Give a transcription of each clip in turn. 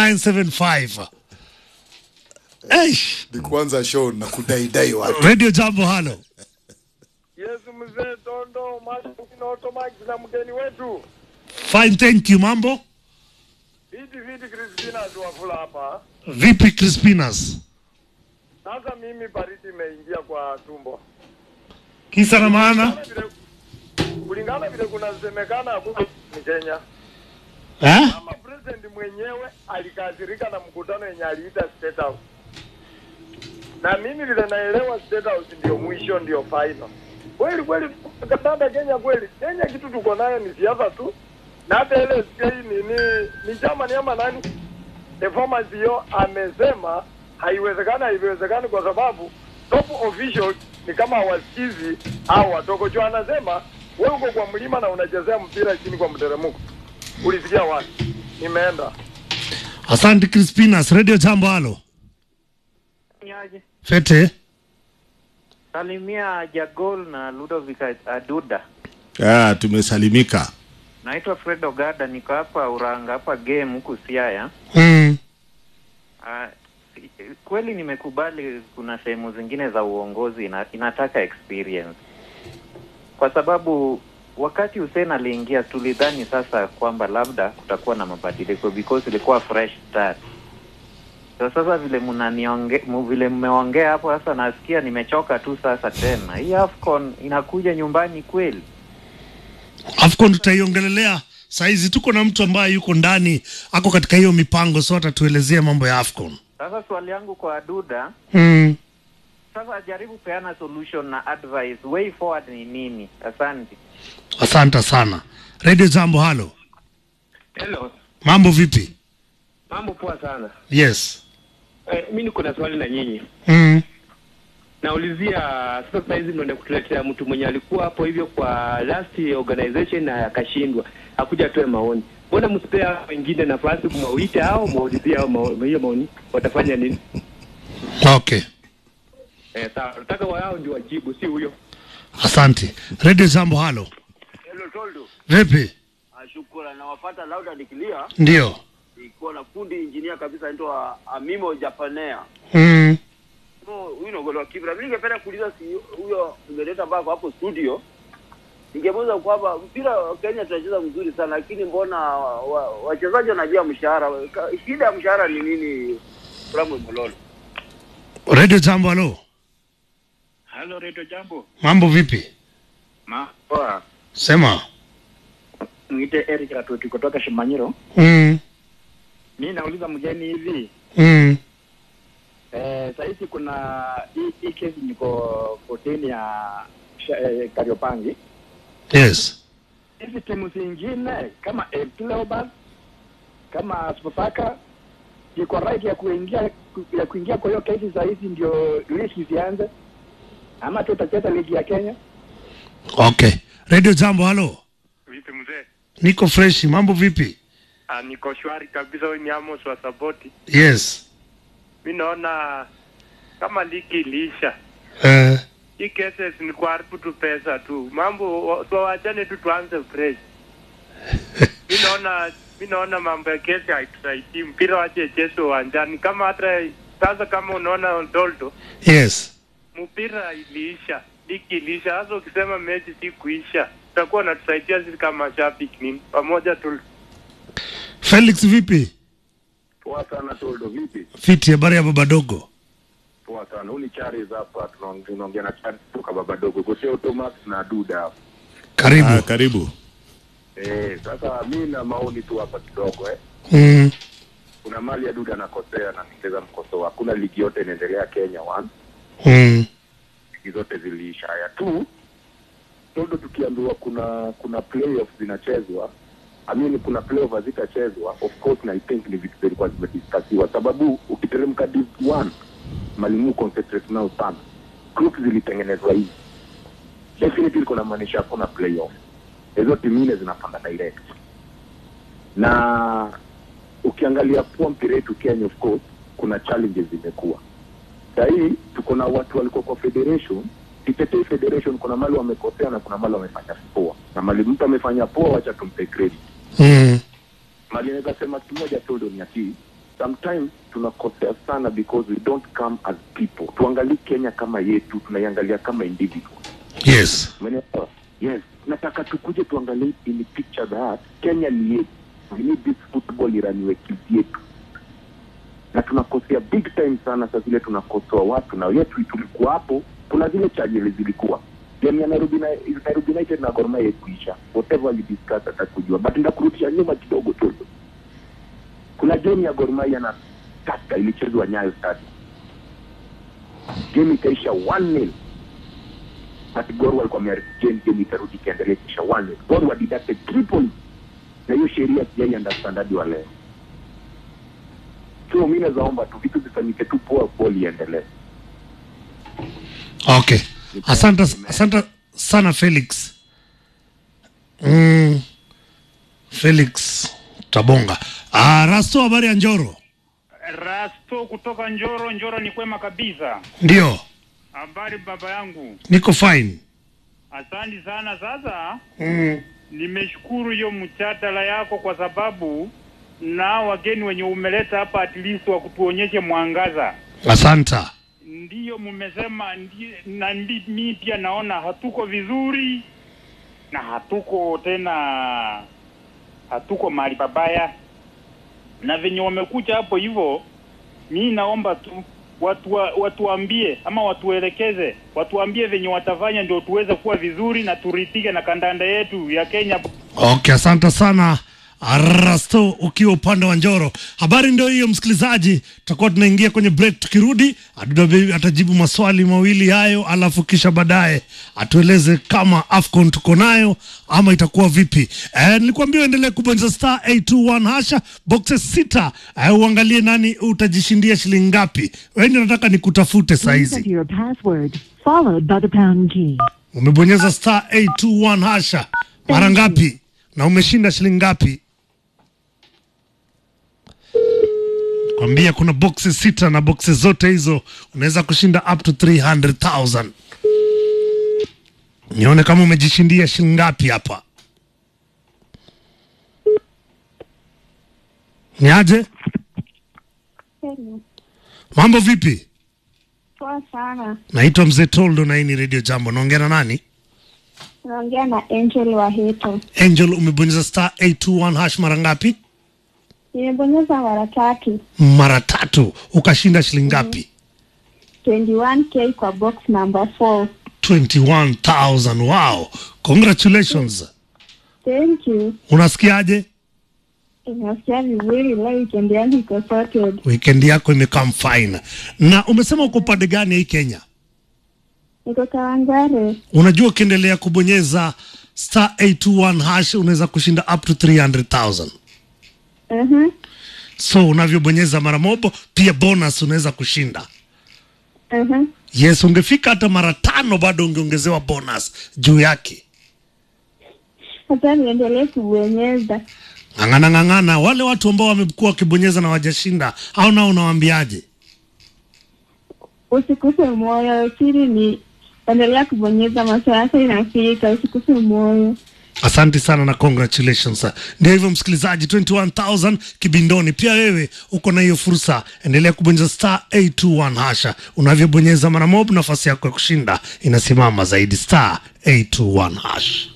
23975 Eish, ni kuanza show na kudaidai watu radio jambo halo Yes, mzee Tondo Martin Otomax na mgeni wetu fine thank you mambo viti viti Kristina tuwafula hapa. vipi crispinas Sasa mimi baridi imeingia kwa tumbo kisa na maana Kulingana vile- kulingana vile kunasemekana hakuna ni Kenya. eh? Kama president mwenyewe alikasirika na mkutano yenye aliita State House, na mimi vile naelewa State House ndio mwisho, ndio final. Kweli kweli, kandanda Kenya kweli, Kenya kitu tuko nayo ni siasa tu, na hata ile SK nini ni chama ni ama nani, performance hiyo amesema haiwezekani, haiwezekani kwa sababu top officials ni kama wasikizi au watoko juu. Anasema wewe uko kwa mlima na unachezea mpira chini kwa mteremko, ulisikia wapi? Nimeenda asante crispinas radio jambo halo Niaje? fete Salimia Jagol na Ludovic Aduda. Ah, tumesalimika. Naitwa Fred Ogada, niko hapa Uranga hapa game huku Siaya. mm. Ah, kweli nimekubali kuna sehemu zingine za uongozi ina, inataka experience, kwa sababu wakati Hussein aliingia tulidhani sasa kwamba labda kutakuwa na mabadiliko because ilikuwa fresh start. So sasa vile mnanionge mu- vile mmeongea hapo sasa, nasikia nimechoka tu sasa tena. Hii AFCON inakuja nyumbani kweli? afcon tutaiongelelea saizi tuko na mtu ambaye yuko ndani ako katika hiyo mipango so atatuelezea mambo ya afcon Sasa swali yangu kwa Aduda, mm. sasa jaribu peana solution na advice, way forward ni nini? Asante. asante sana radio jambo halo Hello, mambo vipi mambo poa sana. yes Eh, mi niko na swali na nyinyi. mm. Naulizia sasa hizi mnaenda kutuletea mtu mwenye alikuwa hapo hivyo kwa last organization na akashindwa, akuja atoe maoni. Mbona msipea wengine nafasi kumwite au maulizie au mao- hiyo maoni watafanya nini? okay Eh, sawa. Nataka wao ndio wajibu, si huyo. asante radio jambo halo Hello Toldo. vipi Ah, Shukrani. Nawafuata Lauda Nikilia. ndio Ikuwa na fundi engineer kabisa anaitwa Amimo Japanea. mm. No, huyu ni golo wa Kibra. Mimi ningependa kuuliza si huyo mmeleta ambako hapo studio. Ningemuuliza kwamba mpira wa Kenya tunacheza mzuri sana lakini mbona wa- wa- wachezaji wanajua mshahara. Ka- Shida ya mshahara ni nini? Ramwe Mololo. radio jambo halo Halo Redio Jambo. mambo vipi Ma. Poa. sema Mwite Eric Ratuti kutoka Shimanyiro. mm. Mi nauliza mgeni hivi. Mm. Eh, sahizi kuna hii hii kesi niko kotini ya sha- eh, Kariopangi. yes Hizi timu zingine kama AFC Leopards kama Sofapaka iko right ya kuingia ya kuingia kwa hiyo kesi sahizi ndio ligi zianze ama tutacheza ligi ya Kenya? okay radio jambo halo vipi mzee? niko fresh mambo vipi Ah, niko shwari kabisa. Huyu ni Amos wa Saboti. yes Mi naona kama ligi iliisha, uh, hii cases ni kuharibu tu pesa tu, mambo wa- tuwachane tu, tuanze fresh. mi naona mi naona mambo ya kesi haitusaidii, mpira wache cheze uwanjani. Kama hata sasa, kama unaona Doldo, yes mpira iliisha, ligi iliisha. Sasa ukisema mechi si kuisha, utakuwa unatusaidia sisi kama mashabiki nini? Pamoja tu felix vipi Poa sana Toldo, vipi? fiti habari ya baba dogo Poa sana. Huu ni Charles hapa, tunaong- tunaongea na Charles kutoka baba dogo, Gosea Automax na Duda hapa. karibu Ah, karibu. Eh, sasa mi na maoni tu hapa kidogo eh. mm. Kuna mali ya Duda anakosea na ningeza mkosoa. Hakuna ligi yote inaendelea Kenya one. Mm. Ligi zote ziliisha. Haya tu Toldo, tukiambiwa kuna kuna playoffs zinachezwa I mean, kuna playoff hazitachezwa of course, na I think ni vitu zilikuwa zimediskasiwa, sababu ukiteremka div one malimu concentrate nao sana, group zilitengenezwa hivi, definitely kuna maanisha hakuna playoff, hizo timu nne zinapanda direct, na ukiangalia poa mpira yetu Kenya, of course kuna challenges zimekuwa sahii, tuko na watu walikuwa kwa federation Kitetei Federation kuna mali wamekosea na kuna mali wamefanya poa, na mali mtu amefanya poa, wacha tumpe credit. Mm. Mali naweza sema kimoja tu ndio ni ati sometimes tunakosea sana because we don't come as people tuangalii kenya kama yetu tunaiangalia kama individual yes Umenielewa? yes nataka tukuje tuangalie in picture that kenya ni yetu we need this football iraniwe kivyetu na tunakosea big time sana saa zile tunakosoa watu na yetu tulikuwa hapo kuna zile chajili zilikuwa game ya Nairobi, na, Nairobi United na Gor Mahia kuisha whatever we discuss atakujua but ndakurudisha nyuma kidogo tu kuna game ya Gor Mahia na Tusker ilichezwa Nyayo Stadium game ikaisha 1-0 but Gor walikuwa wamearifu game game ikarudi ikaendelea kisha 1-0 Gor wa deducted three points na hiyo sheria sijai understand hadi wa leo so mi nazaomba tu vitu zifanyike tu poa ball iendelee okay asante asante sana felix mm, felix tabonga ah, rasto habari ya njoro Rasto kutoka Njoro. Njoro ni kwema kabisa. ndio Habari baba yangu, niko fine asante sana. Sasa mm. nimeshukuru hiyo mchatala yako kwa sababu na wageni wenye umeleta hapa at least wa kutuonyeshe mwangaza. asanta Ndiyo mmesema ndi- na ndi, mi pia naona hatuko vizuri na hatuko tena, hatuko mahali pabaya, na venye wamekuja hapo hivyo, mi naomba tu watu wa- watuambie ama watuelekeze, watuambie venye watafanya ndio tuweze kuwa vizuri na turidhike na kandanda yetu ya Kenya. okay asante sana rasto ukiwa upande wa njoro habari ndio hiyo msikilizaji tutakuwa tunaingia kwenye break tukirudi Aduda Baby atajibu maswali mawili hayo alafu kisha baadaye atueleze kama afcon tuko nayo ama itakuwa vipi eh, nilikuambia uendelee kubonyeza star 821 hasha boxes sita eh, uangalie nani utajishindia shilingi ngapi weni nataka nikutafute saizi Enter your password, followed by the pound key. umebonyeza star 821 hasha mara ngapi na umeshinda shilingi ngapi kwambia kuna boxi sita na boxi zote hizo unaweza kushinda up to 300000 nione kama umejishindia shilingi ngapi hapa ni aje mambo vipi Poa sana. naitwa mzee toldo na hii ni radio jambo naongea na nani Naongea na Angel wa Heto. angel umebonyeza star 821 hash mara ngapi Nimebonyeza mara tatu. mara tatu ukashinda shilingi ngapi 21k kwa box number 4. 21000 wow congratulations Thank you. unasikiaje Inasikia vizuri leo weekend yangu iko sorted. weekend yako imekam fine na umesema uko upande gani hii kenya Niko Kawangware. unajua ukiendelea kubonyeza star 821 hash unaweza kushinda up to 300000 Mhm. so unavyobonyeza mara mobo pia bonus unaweza kushinda Mhm. yes ungefika hata mara tano bado ungeongezewa bonus juu yake Sasa niendelee kubonyeza. ng'ang'ana ng'ang'ana wale watu ambao wamekuwa wakibonyeza na wajashinda au nao unawaambiaje Usikuse moyo, siri ni endelea kubonyeza, masaa yako inafika, usikuse moyo. asante sana na congratulations ndio hivyo msikilizaji 21000 kibindoni pia wewe uko na hiyo fursa endelea kubonyeza star 821 hasha unavyobonyeza mara mob nafasi yako ya kushinda inasimama zaidi star 821 hash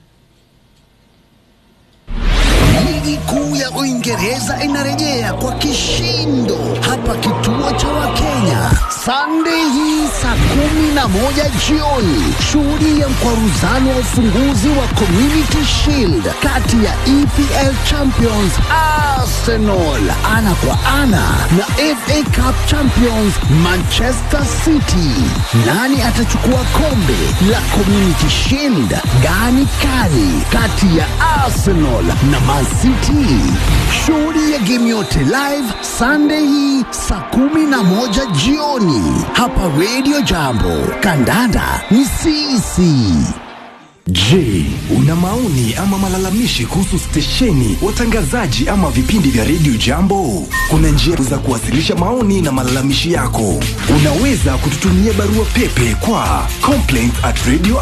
Ligi kuu ya Uingereza inarejea kwa kishindo hapa kituo cha Wakenya Sunday hii saa kumi na moja jioni. Shuhudia mkwaruzano wa ufunguzi wa Community Shield kati ya EPL Champions Arsenal ana kwa ana na FA Cup Champions Manchester City. Nani atachukua kombe la Community Shield? Gani kali kati ya Arsenal na Man City? Shuhudia game yote live Sunday hii saa kumi na moja jioni hapa Radio Jambo. Kandanda ni sisi. Je, una maoni ama malalamishi kuhusu stesheni, watangazaji ama vipindi vya redio Jambo? Kuna njia za kuwasilisha maoni na malalamishi yako. Unaweza kututumia barua pepe kwa complaints at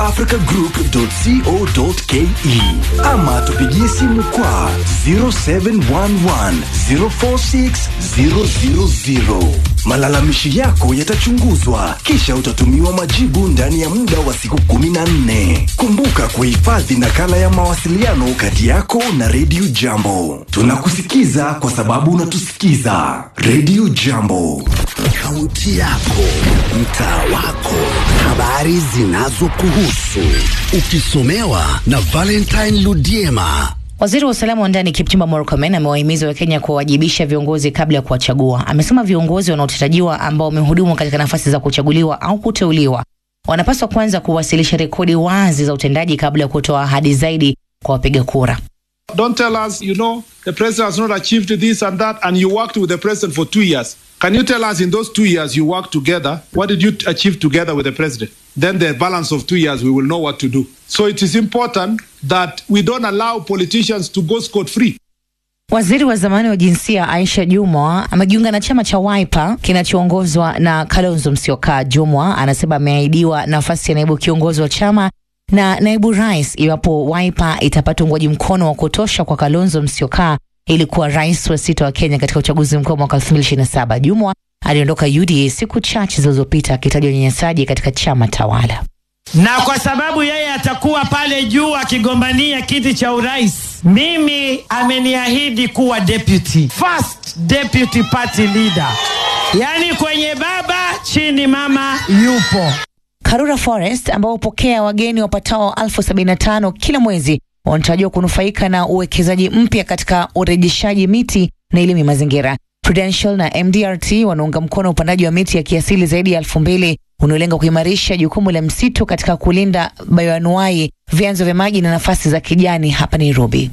radioafricagroup.co.ke ama tupigie simu kwa 0711 046 000. Malalamishi yako yatachunguzwa kisha utatumiwa majibu ndani ya muda wa siku 14. Kumbuka kuhifadhi nakala ya mawasiliano kati yako na redio Jambo. Tunakusikiza kwa sababu unatusikiza. Redio Jambo, kaunti yako, mtaa wako, habari zinazokuhusu, ukisomewa na Valentine Ludiema. Waziri wa usalama wa ndani Kipchumba Murkomen amewahimiza Wakenya kuwawajibisha viongozi kabla ya kuwachagua. Amesema viongozi wanaotarajiwa ambao wamehudumu katika nafasi za kuchaguliwa au kuteuliwa wanapaswa kwanza kuwasilisha rekodi wazi za utendaji kabla ya kutoa ahadi zaidi kwa wapiga kura. Don't tell us, you know, the president has not achieved this and that, and you worked with the president for two years. Can you tell us in those two years you worked together, what did you achieve together with the president? Then the balance of two years, we will know what to do. So it is important that we don't allow politicians to go scot free. Waziri wa zamani wa jinsia Aisha Jumwa amejiunga na chama cha Wiper kinachoongozwa na Kalonzo Musyoka. Jumwa anasema ameahidiwa nafasi ya naibu kiongozi wa chama na naibu rais iwapo Wiper itapata uungwaji mkono wa kutosha kwa Kalonzo Musyoka ili kuwa rais wa sita wa Kenya katika uchaguzi mkuu mwaka 2027. Jumwa aliondoka UDA siku chache zilizopita akitaja unyanyasaji katika chama tawala. na kwa sababu yeye atakuwa pale juu akigombania kiti cha urais, mimi ameniahidi kuwa deputy, first deputy party leader, yaani kwenye baba chini mama yupo. Karura Forest ambao hupokea wageni wapatao elfu sabini na tano kila mwezi wanatarajiwa kunufaika na uwekezaji mpya katika urejeshaji miti na elimu ya mazingira. Prudential na MDRT wanaunga mkono upandaji wa miti ya kiasili zaidi ya elfu mbili unaolenga kuimarisha jukumu la msitu katika kulinda bayoanuai, vyanzo vya maji na nafasi za kijani hapa Nairobi.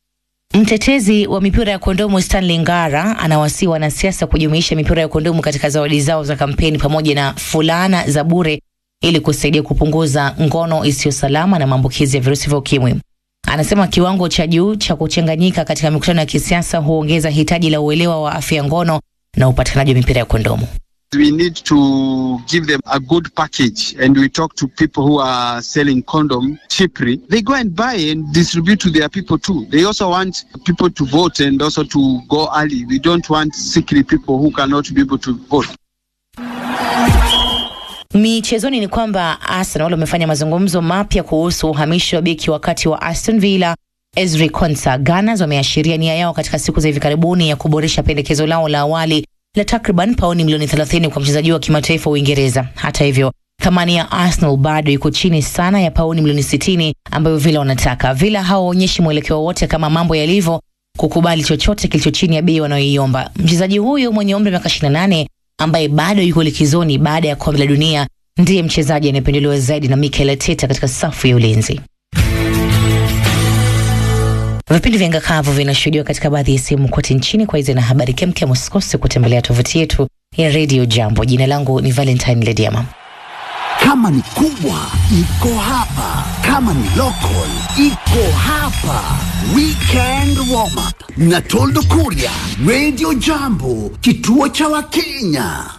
Mtetezi wa mipira ya kondomu Stanley Ngara anawasihi wanasiasa kujumuisha mipira ya kondomu katika zawadi zao za kampeni pamoja na fulana za bure ili kusaidia kupunguza ngono isiyo salama na maambukizi ya virusi vya ukimwi. Anasema kiwango cha juu cha kuchanganyika katika mikutano ya kisiasa huongeza hitaji la uelewa wa afya ya ngono na upatikanaji wa mipira ya kondomu. We need to give them a good package and we talk to people who are selling condom cheaply. They go and buy and distribute to their people too. They also want people to vote and also to go early. We don't want sickly people who cannot be able to vote. Michezoni ni kwamba Arsenal wamefanya mazungumzo mapya kuhusu uhamisho wa beki wakati wa Aston Villa Ezri Konsa. Gunners wameashiria nia yao katika siku za hivi karibuni ya kuboresha pendekezo lao la awali la takriban pauni milioni 30 kwa mchezaji wa kimataifa wa Uingereza. Hata hivyo, thamani ya Arsenal bado iko chini sana ya pauni milioni 60 ambayo Villa wanataka. Villa hawaonyeshi mwelekeo wote kama mambo yalivyo kukubali chochote kilicho chini ya bei wanayoiomba. Mchezaji huyo mwenye umri wa miaka 28 ambaye bado yuko likizoni baada ya kombe la dunia ndiye mchezaji anayependelewa zaidi na Mikel Arteta katika safu ya ulinzi. Vipindi vya ngakavu vinashuhudiwa katika baadhi ya sehemu kote nchini. Kwa hizi na habari kemkem, usikose kutembelea tovuti yetu ya Radio Jambo. Jina langu ni Valentine Lediama. Kama ni kubwa iko hapa, kama ni local iko hapa. Weekend warm up na Toldo Kuria, Radio Jambo, kituo cha Wakenya.